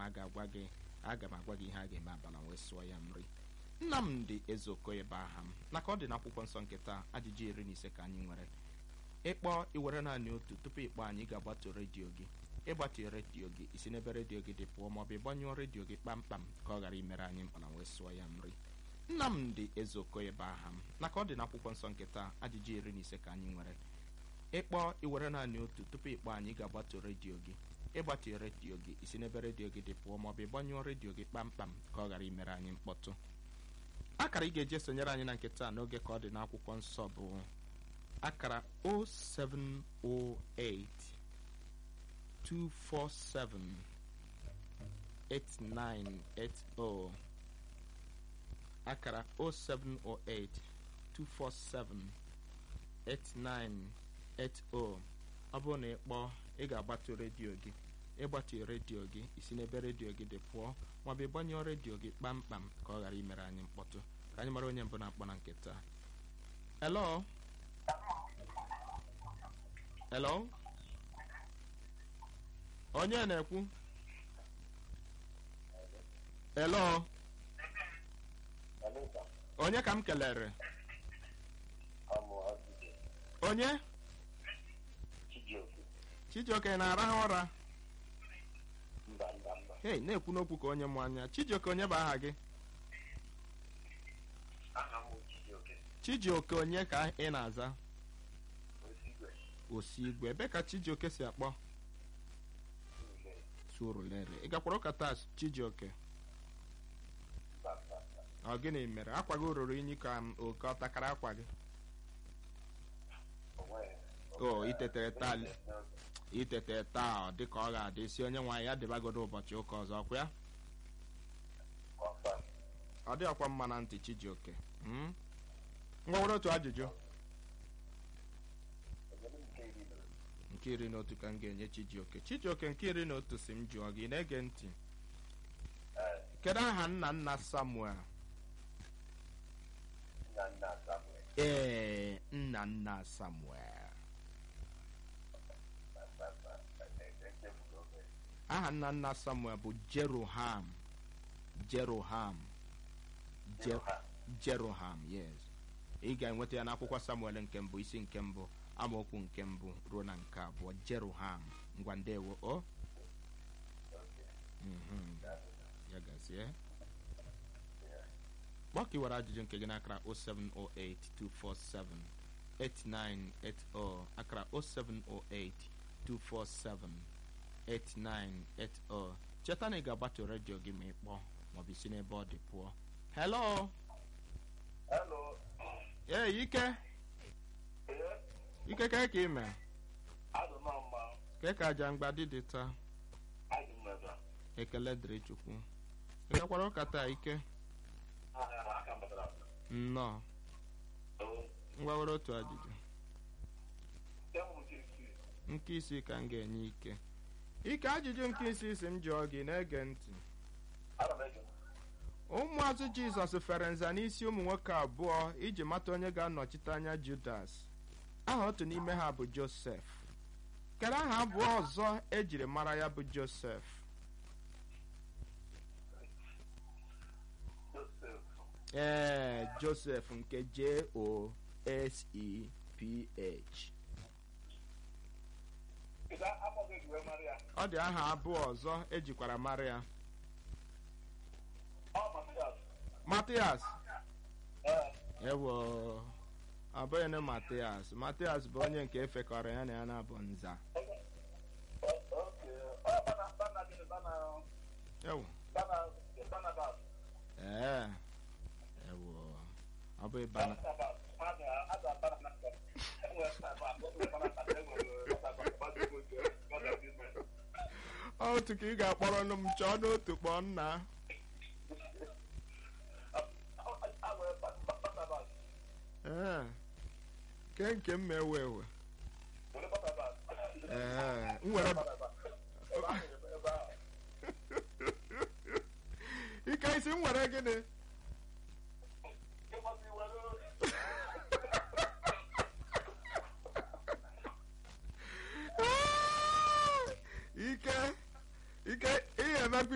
a ga-agwa gị aga m agwa gị ihe a ga-eme abala wee sụọ ya nri nnamdị ezeokoye bụ aha m naka ọ dị n'akwụkwọ nsọ nke taa ajụjụ iri na ise ka anyị nwere ịkpọ iwere naanị otu tupu ịkpọ anyị ga-agbatu redio gị ịgbatu redio gị isi n'ebe redio gị dị pụọ maọbụ ịgbanyụọ redio gị kpamkpam ka ọ ghara imere anyị mkpana wee sụọ ya nri nnamdị ezeokoye bụ aha m naka ọ dị n'akwụkwọ nsọ nke taa ajụjụ iri na ise ka anyị nwere ịkpọ iwere naanị otu tupu ịkpọ anyị ga-agbatu redio gị ịgbatu redio gị isi n'ebe redio gị dị pụọ maọbụ ịgbanyụọ redio gị kpamkpam ka ọ ghara imere anyị mkpọtụ akara ị ga-eji esonyere anyị na nke taa n'oge ka ọ dị n'akwụkwọ nsọ bụ akara 0708 247 8980 akara 0708 247 8980 ọ bụrụ na ị kpọọ ị ga-agbatu redio gị ịgbatu redio gị isi n'ebe redio gị dị pụọ maọbụ ịgbanyụọ redio gị kpamkpam ka ọ ghara imere anyị mkpọtụ ka anyị mara onye mbụ na-akpọ na nke taa hello hello onye na-ekwu hello onye ka m kelere onye chijioke na-arahụ ụra hei na-ekwu n'okwu ka onye mụ anya chijioke onye bụ aha gị chijioke onye ka ị na-aza osigwe ebe ka chijioke si akpọ surulere ị gakwara ụka taa chijioke ọ gịnị mere akwa gị ruru unyi ka oke ọ takara akwa gị o itetere taa itetere taa dị ka ọ ga-adị si onye nwaanyị ya dịbagodo ụbọchị ụka ọzọ ọkwa ya ọ dị ọkwa mma na ntị chijioke ngwa nwere otu ajụjụ nke iri na otu ka m ga-enye chijioke chijioke nke iri na otu si m jụọ gị na-ege ntị kedu aha nna nna samuel ee nna nna samuel aha nna nna samuel bụ jeroham jeroham jeroham yes ị ga-enweta ya n'akwụkwọ samuel nke mbụ isi nke mbụ amaokwu nke mbụ ruo na nke abụọ jeroham ngwa ndewo o ya gazie kpọkiwara ajụjụ nke gị n'akara 0708 247 8980 akara 0708 247 8980 cheta na ị ga-agbatu redio gị ma ị kpọọ maọbụ isi n'ebe ọ dị pụọ hello ee ike ike ka ka ime ke ka aja mgbadị dị taa ekele dịrị chukwu ị gakwara ụka taa ike nnọọ ngwa were otu ajụjụ nke isi ka m ga-enye ike ike ajụjụ nke isi si m jụọ gị na-ege ntị ụmụazụ jizọs fere nza n'isi ụmụ nwoke abụọ iji mata onye ga-anọchite anya judas aha otu n'ime ha bụ josef kedu aha abụọ ọzọ ejiri mara ya bụ josef ee josef nke j-o-s-e-p-h ọ dị aha abụọ ọzọ ejikwara mara ya matias ewo ọ bụghị na matias matias bụ onye nke efekọrọ ya na ya na-abụ nza ewo ee ewo ọ bụ ịbana otu ka ị ga-akpọrọ m chọọ n'otu kpọọ nna ee ke nke m ewe ewe ee m were ike isi m were gịnị